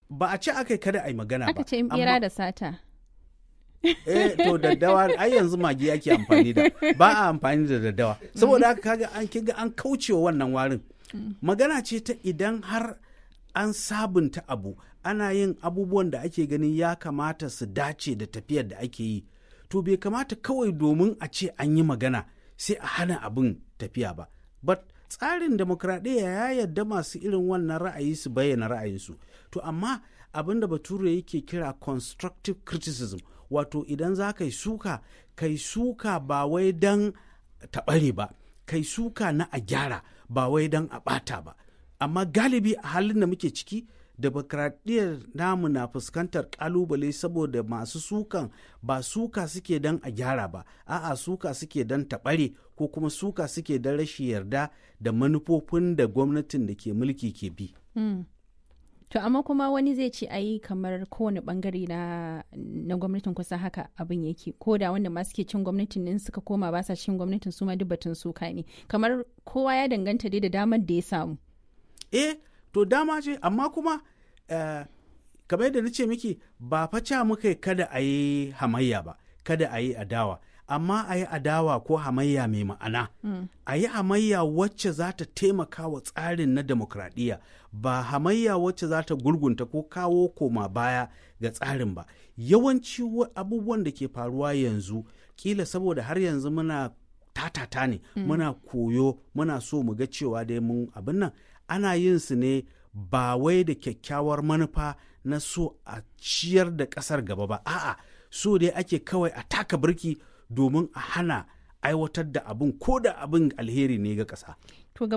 ba a ce aka yi kada a yi magana ba aka ce in bera da sata eh to daddawa ai yanzu magi ake amfani da ba a amfani da daddawa saboda haka kaga an kiga an kaucewa wannan warin magana ce ta idan har an sabunta abu ana yin abubuwan da ake ganin ya kamata su dace da tafiyar da ake yi to bai kamata kawai domin a ce an yi magana sai a hana abin tafiya ba but tsarin demokradiyya ya yarda masu irin wannan ra'ayi su bayyana ra'ayinsu to amma abin da bature yake kira constructive criticism wato idan za ka yi suka kai suka ba wai don taɓare ba kai suka na a gyara ba wai don a ɓata ba amma galibi a halin da muke ciki demokradiyyar namu na fuskantar kalubale saboda masu sukan ba suka suke don a gyara ba a'a suka suke don taɓare ko kuma suka suke don rashin yarda da manufofin da gwamnatin da ke mulki ke bi. Mm. To amma kuma wani zai ce ayi kamar kowane bangare na, na gwamnatin kusa haka abin yake ko da wanda ma suke cin gwamnatin in suka koma ba sa cin gwamnatin su ma duk batun suka ne kamar kowa ya danganta dai da damar da ya samu. Eh to dama ce amma kuma uh, kamar yadda na ce miki ba faca muka kada a yi hamayya ba kada a yi adawa amma a yi adawa ko hamayya mai ma'ana mm. a yi hamayya wacce za ta taimaka wa tsarin na demokradiyya ba hamayya wacce za ta gurgunta ko kawo koma baya ga tsarin ba yawanci abubuwan da ke faruwa yanzu kila saboda har yanzu muna tatata ne mm. muna koyo muna so mu ga cewa dai mun abin nan ana yin su ne ba wai da kyakkyawar manufa na so a ciyar da ƙasar gaba ba a'a so dai ake kawai a taka birki domin a hana aiwatar da abin ko da abin alheri ne ga ƙasa. To